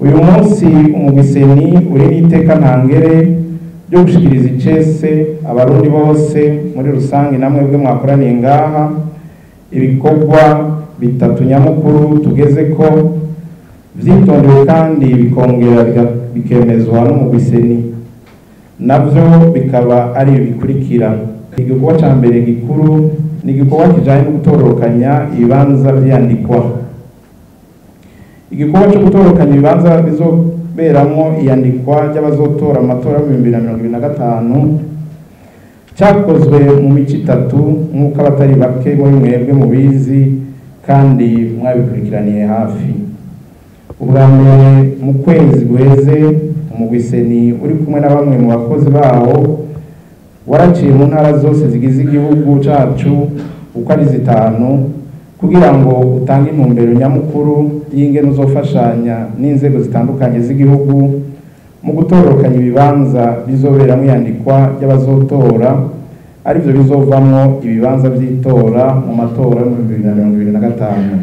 uyu munsi umugwiseni uri n'iteka ntangere ryo gushikiriza icese abarundi bose muri rusange namwe bwe mwakoraniye ngaha ibikorwa bitatu nyamukuru tugeze ko vyitondewe kandi bikongera biga- bikemezwa n'umugwiseni navyo bikaba ari ibi bikurikira igikorwa ca mbere gikuru ni igikorwa kijanye no gutororokanya ibibanza vyandikwa igikorwa cyo gutorokanya ibibanza bizoberamwo iyandikwa ry'abazotora mu matora y'ibihumbi bibiri na mirongo ibiri na gatanu cyakozwe mu mico itatu nk'uko abatari bake muri mwebwe mubizi kandi mwabikurikiraniye hafi ubwa mbere mu kwezi guheze umugwiseni uri kumwe na bamwe mu bakozi bawo waraciye mu ntara zose zigize igihugu cacu uko ari zitanu kugira ngo utange intumbero nyamukuru y'ingene uzofashanya n'inzego zitandukanye z'igihugu mu gutororokanya ibibanza bizoberamwo iyandikwa ry'abazotora arivyo bizovamwo ibibanza vy'itora mu matora yo mu bibiri na mirongo ibiri na gatanu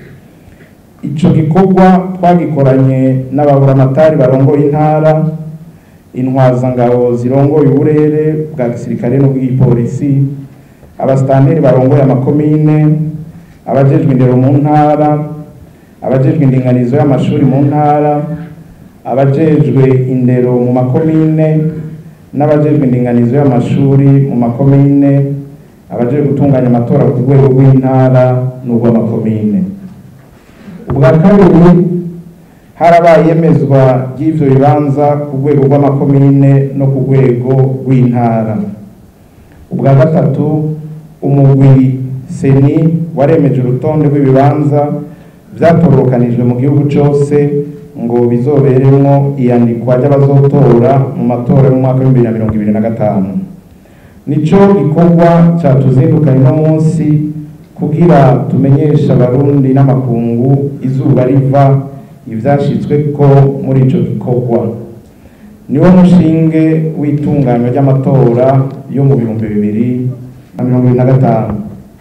ico gikorwa twagikoranye n'ababuramatari barongoye intara intwazangabo zirongoye uburere bwa gisirikare n'ubw'igipolisi abasitanteri barongoye amakomine abajejwe indero mu ntara abajejwe indinganizo y'amashuri mu ntara abajejwe indero mu makomine n'abajejwe indinganizo y'amashuri mu makomine abajejwe gutunganya amatora ku rwego rw'intara n'urw'amakomine ubwa kabiri harabaye iyemezwa ry'ivyo bibanza ku rwego rw'amakomine no ku rwego rw'intara ubwa gatatu umugwi seni waremeje urutonde rw'ibibanza vyatorokanijwe mu gihugu cose ngo bizoberemwo iyandikwa ry'abazotora mu matora y'umwaka w'ibihumbi bibiri na mirongo ibiri na gatanu nico gikorwa catuzindukanye uno munsi kugira tumenyeshe abarundi n'amakungu izuba riva ivyashitsweko muri ico gikorwa niwo mushinge w'itunganywa ry'amatora yo mu bihumbi bibiri na mirongo ibiri na gatanu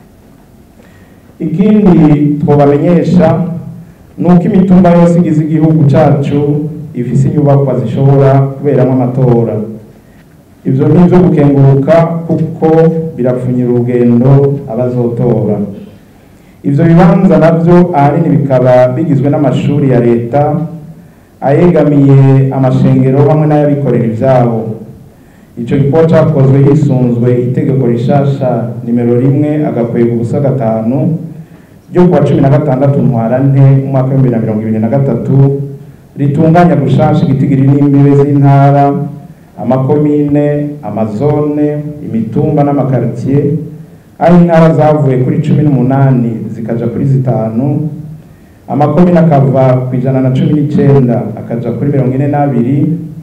ikindi twobamenyesha ni uko imitumba yose igize igihugu cacu ifise inyubakwa zishobora kuberamwo amatora ivyo ni ivyo gukenguruka kuko birapfunyira urugendo abazotora ivyo bibanza navyo ahanini bikaba bigizwe n'amashuri ya leta ayegamiye amashengero hamwe n'ayabikorera ivyabo ico gikorwa cakozwe hisunzwe itegeko rishasha nimero rimwe agakwega ubusa gatanu ryo kuwa cumi na gatandatu ntwarante umwaka w'ibihumbi bibiri na mirongo ibiri na gatatu ritunganya gushasha igitigiri n'imbibe z'intara amakomine amazone imitumba n'amakaritiye aho intara zavuye kuri cumi n'umunani zikaja kuri zitanu amakomine akava ku ijana na cumi n'icenda akaja kuri mirongo ine n'abiri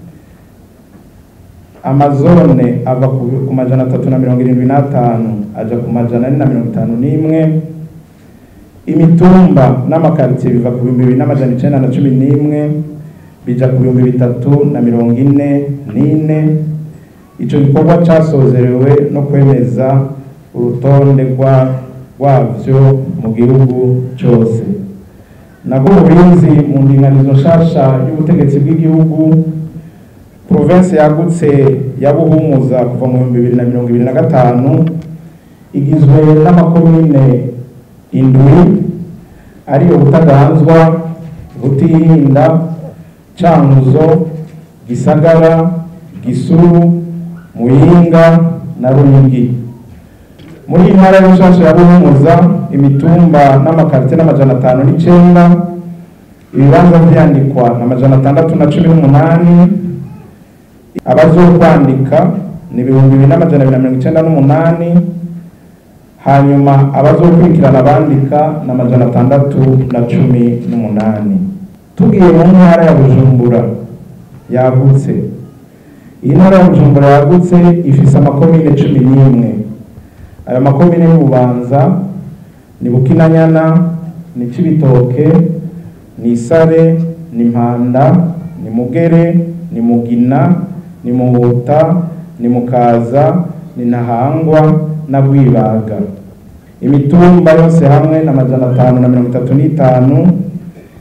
amazone ava ku ku majana atatu na mirongo irindwi n'atanu aja ku majana ane na mirongo itanu n'imwe imitumba n'amakaritiye biva ku bihumbi bibiri n'amajana icenda na cumi n'imwe bija ku bihumbi bitatu na mirongo ine n'ine ico gikorwa casozerewe no kwemeza urutonde rwa rwavyo mu gihugu cose nabwo uburinzi mu ndinganizo nshasha y'ubutegetsi bw'igihugu provinsi yagutse ya buhumuza kuva mu bihumbi bibiri na mirongo ibiri na gatanu igizwe n'amakomine indwi ariyo butaganzwa butihinda cankuzo gisagara gisuru muyinga na ruyigi muri iyi ntara y'ubushasha ya buhumuza imitumba n'amakarite n'amajana atanu n'icenda ibibanza vyandikwa n'amajana atandatu na cumi n'umunani abazokwandika ni ibihumbi bibiri n'amajana abiri na mirongo icenda n'umunani hanyuma abazokurikirana abandika ni amajana atandatu na cumi n'umunani tugiye mu ntara ya bujumbura yagutse iyi ntara ya bujumbura yagutse ifise amakomine cumi n'imwe ayo makomine y'ububanza ni bukinanyana ni cibitoke ni isare ni mpanda ni mugere ni mugina ni muhuta ni mukaza ni ntahangwa na rwibaga imitumba yose hamwe na majana atanu na mirongo itatu n'itanu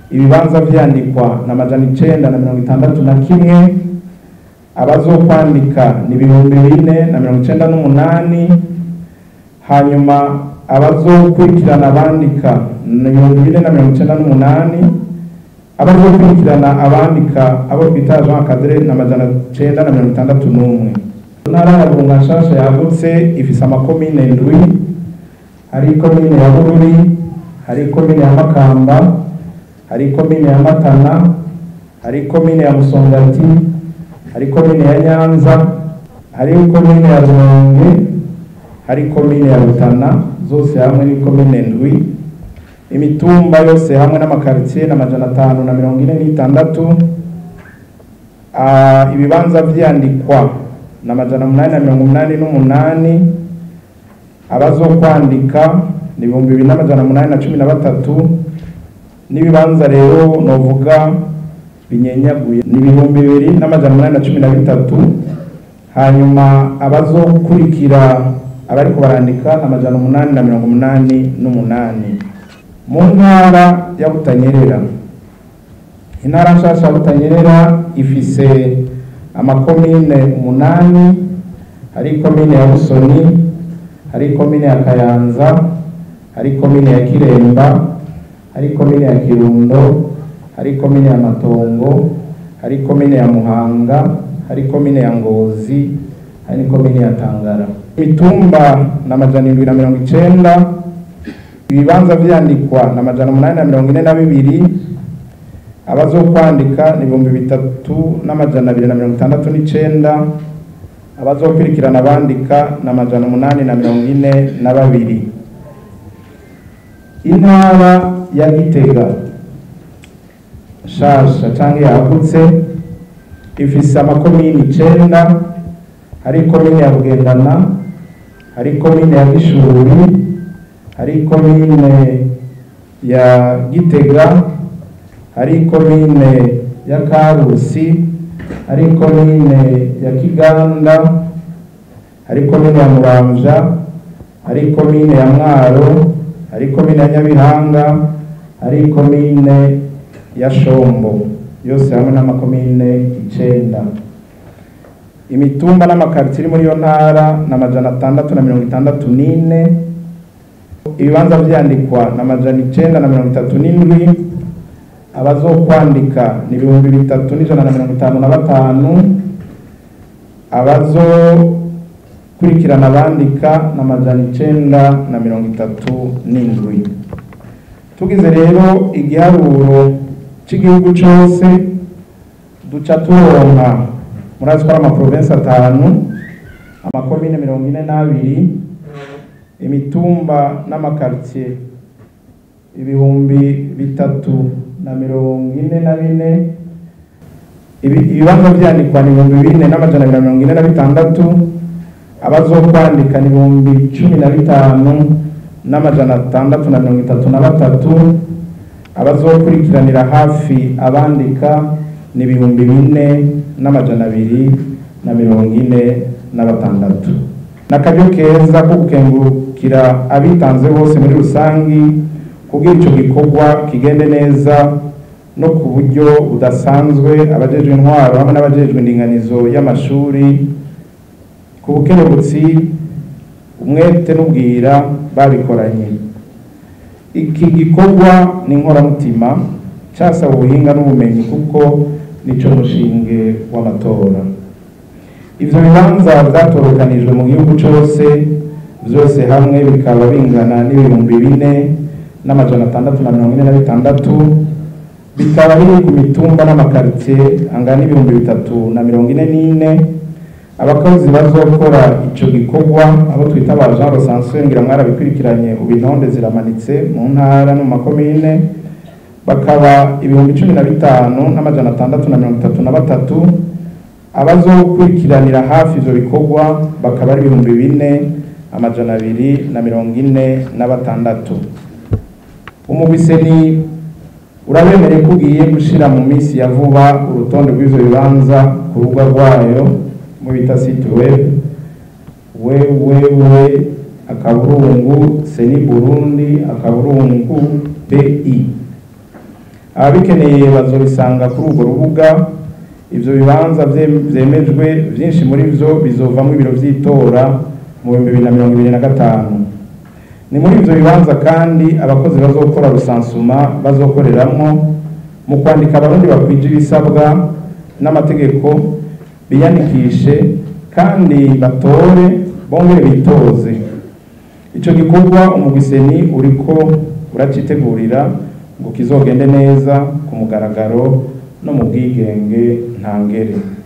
ibibanza vyandikwa na majana icenda na mirongo itandatu na kimwe abazokwandika ni ibihumbi bine na mirongo icenda n'umunani hanyuma abazokurikirana abandika ni ibihumbi bine na mirongo icenda n'umunani abazokurikirana abandika abo twita Jean Cadre na majana icenda na mirongo itandatu n'umwe intara ya Burunga nshasha yagutse ifise amakomine ndwi hari ikomine ya Bururi hari ikomine ya Makamba hari ikomine ya Matana hari ikomine ya Musongati hari ikomine ya Nyanza hari ikomine ya Rumonge hari ikomine ya Rutana zose hamwe n'ikomine ndwi imitumba yose hamwe n'amakaritsiye n'amajana atanu na mirongo ine n'itandatu Ah, ibibanza vyandikwa na majana umunani na mirongo umunani n'umunani abazokwandika ni ibihumbi bibiri n'amajana umunani na cumi na batatu n'ibibanza rero novuga binyenyaguye ni ibihumbi bibiri n'amajana umunani na cumi na bitatu hanyuma abazokurikira abariko barandika ni amajana umunani na mirongo umunani n'umunani mu ntara ya butanyerera intara nshasha ya butanyerera ifise amakomine umunani hari ikomine ya busoni hari ikomine ya kayanza hari ikomine ya kiremba hari ikomine ya kirundo hari ikomine ya matongo hari ikomine ya muhanga hari ikomine ya ngozi hari n'ikomine ya tangara imitumba na amajana indwi na mirongo icenda ibibanza vyandikwa na amajana umunani na mirongo ine na bibiri abazokwandika ni ibihumbi bitatu n'amajana abiri na mirongo itandatu n'icenda abazokurikirana abandika ni amajana umunani na mirongo ine na babiri intara ya gitega nshasha canke yagutse ifise amakomini icenda hari ikomine ya bugendana hari ikomine ya gishuri hari ikomine ya gitega hari ikomine ya karusi hari ikomine ya kiganda hari ikomine ya muramvya hari ikomine ya mwaro hari ikomine ya nyabihanga hari ikomine ya shombo yose hamwe n'amakomine icenda imitumba n'amakaritiye iri muri iyo ntara ni amajana atandatu na mirongo itandatu n'ine ibibanza vyandikwa na amajana icenda na mirongo itatu n'indwi abazokwandika ni ibihumbi bitatu n'ijana na mirongo itanu na batanu abazokurikirana abandika ni amajana icenda na mirongo itatu n'indwi tugize rero igiharuro c'igihugu cose duca turonka murazi ko ari amaprovensi atanu amakomine mirongo ine n'abiri imitumba n'amakaritiye ibihumbi bitatu na mirongo ine na bine Ibi- ibibanza vyandikwa ni ibihumbi bine n'amajana abiri na mirongo ine na bitandatu abazokwandika ni ibihumbi cumi na bitanu n'amajana atandatu na mirongo itatu na batatu abazokurikiranira hafi abandika ni ibihumbi bine n'amajana abiri na mirongo ine na batandatu n'akaryo keza ko gukengurukira abitanze bose muri rusangi kugira ico gikorwa kigende neza no ku buryo budasanzwe abajejwe intwaro hamwe n'abajejwe indinganizo y'amashuri ku bukerebutsi umwete n'ubwira babikoranye iki gikorwa ni inkoramutima casaba ubuhinga n'ubumenyi kuko nico mushinge w'amatora ivyo bibanza vyatorokanijwe mu gihugu cose vyose hamwe bikaba bingana n'ibihumbi bine n'amajana atandatu na mirongo ine na bitandatu bikaba biri ku mitumba n'amakaritiye angana n'ibihumbi bitatu na mirongo ine n'ine abakozi bazokora ico gikorwa abo twita ba Jean Recense ngira mwarabikurikiranye ubu intonde ziramanitse mu ntara no mu makomine bakaba ibihumbi cumi na bitanu n'amajana atandatu na mirongo itatu na batatu abazokurikiranira hafi ivyo bikorwa bakaba ari ibihumbi bine amajana abiri na mirongo ine na batandatu umugwiseni urabemereye ko ugiye gushira mu minsi ya vuba urutonde rw'ivyo bibanza ku rubuga rwayo mu bita site web wewewe akaburungu seni burundi akaburungu bi ababikeneye bazobisanga kuri urwo rubuga ivyo bibanza vye- vyemejwe vyinshi muri vyo bizovamwo ibiro vy'itora mu bihumbi bibiri na mirongo ibiri na gatanu ni muri ivyo bibanza kandi abakozi bazokora rusansuma bazokoreramwo mu kwandika abarundi bakwije ibisabwa n'amategeko biyandikishe kandi batore bongere bitoze ico gikorwa umugwiseni uriko uracitegurira ngo kizogende neza ku mugaragaro no mu bwigenge ntangere